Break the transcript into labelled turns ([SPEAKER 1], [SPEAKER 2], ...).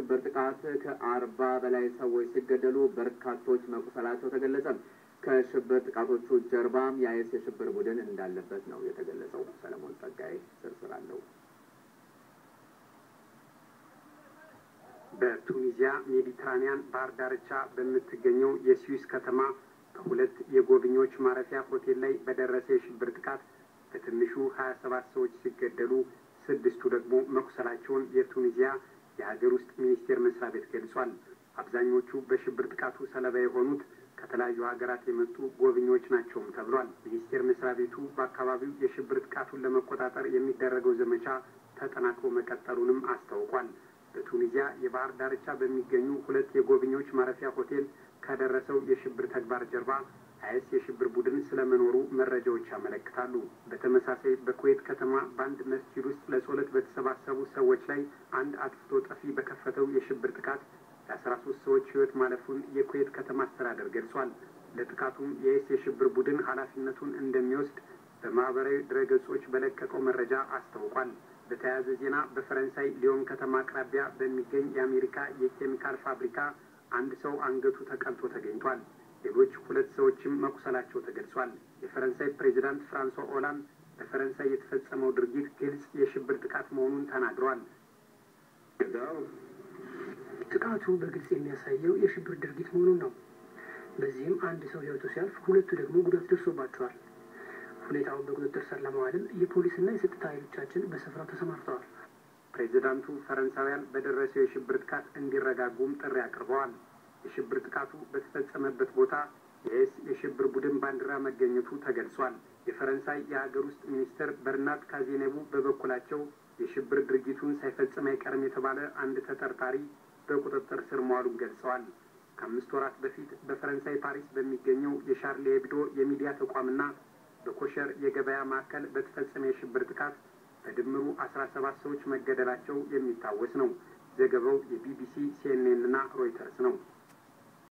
[SPEAKER 1] የሽብር ጥቃት ከአርባ በላይ ሰዎች ሲገደሉ በርካቶች መቁሰላቸው ተገለጸ። ከሽብር ጥቃቶቹ ጀርባም የአይኤስ የሽብር ቡድን እንዳለበት ነው የተገለጸው። ሰለሞን ጸጋይ ዝርዝር አለው።
[SPEAKER 2] በቱኒዚያ ሜዲትራኒያን ባህር ዳርቻ በምትገኘው የስዊስ ከተማ ከሁለት የጎብኚዎች ማረፊያ ሆቴል ላይ በደረሰ የሽብር ጥቃት በትንሹ ሀያ ሰባት ሰዎች ሲገደሉ ስድስቱ ደግሞ መቁሰላቸውን የቱኒዚያ የሀገር ውስጥ ሚኒስቴር መስሪያ ቤት ገልጿል። አብዛኞቹ በሽብር ጥቃቱ ሰለባ የሆኑት ከተለያዩ ሀገራት የመጡ ጎብኚዎች ናቸውም ተብሏል። ሚኒስቴር መስሪያ ቤቱ በአካባቢው የሽብር ጥቃቱን ለመቆጣጠር የሚደረገው ዘመቻ ተጠናክሮ መቀጠሉንም አስታውቋል። በቱኒዚያ የባህር ዳርቻ በሚገኙ ሁለት የጎብኚዎች ማረፊያ ሆቴል ከደረሰው የሽብር ተግባር ጀርባ አይኤስ የሽብር ቡድን ስለመኖሩ መረጃዎች ያመለክታሉ። በተመሳሳይ በኩዌት ከተማ በአንድ መስጂድ ውስጥ ለጸሎት በተሰባሰቡ ሰዎች ላይ አንድ አጥፍቶ ጠፊ በከፈተው የሽብር ጥቃት የአስራ ሶስት ሰዎች ሕይወት ማለፉን የኩዌት ከተማ አስተዳደር ገልጿል። ለጥቃቱም የአይኤስ የሽብር ቡድን ኃላፊነቱን እንደሚወስድ በማህበራዊ ድረገጾች በለቀቀው መረጃ አስታውቋል። በተያያዘ ዜና በፈረንሳይ ሊዮን ከተማ አቅራቢያ በሚገኝ የአሜሪካ የኬሚካል ፋብሪካ አንድ ሰው አንገቱ ተቀልቶ ተገኝቷል። ሌሎች ሁለት ሰዎችም መቁሰላቸው ተገልጿል። የፈረንሳይ ፕሬዚዳንት ፍራንሷ ኦላንድ በፈረንሳይ የተፈጸመው ድርጊት ግልጽ የሽብር ጥቃት መሆኑን ተናግረዋል።
[SPEAKER 3] ጥቃቱ በግልጽ የሚያሳየው የሽብር ድርጊት መሆኑን ነው። በዚህም አንድ ሰው ሕይወቱ ሲያልፍ፣ ሁለቱ ደግሞ ጉዳት ደርሶባቸዋል። ሁኔታውን በቁጥጥር ስር ለማዋልም የፖሊስና የጸጥታ ኃይሎቻችን በስፍራው ተሰማርተዋል።
[SPEAKER 2] ፕሬዚዳንቱ ፈረንሳውያን በደረሰው የሽብር ጥቃት እንዲረጋጉም ጥሪ አቅርበዋል። የሽብር ጥቃቱ በተፈጸመበት ቦታ የኤስ የሽብር ቡድን ባንዲራ መገኘቱ ተገልጿል። የፈረንሳይ የሀገር ውስጥ ሚኒስትር በርናት ካዜኔቡ በበኩላቸው የሽብር ድርጊቱን ሳይፈጽም አይቀርም የተባለ አንድ ተጠርጣሪ በቁጥጥር ስር መዋሉን ገልጸዋል። ከአምስት ወራት በፊት በፈረንሳይ ፓሪስ በሚገኘው የሻርሊ ሄብዶ የሚዲያ ተቋምና በኮሸር የገበያ ማዕከል በተፈጸመ የሽብር ጥቃት በድምሩ አስራ ሰባት ሰዎች መገደላቸው የሚታወስ ነው። ዘገባው የቢቢሲ ሲኤንኤን እና ሮይተርስ ነው።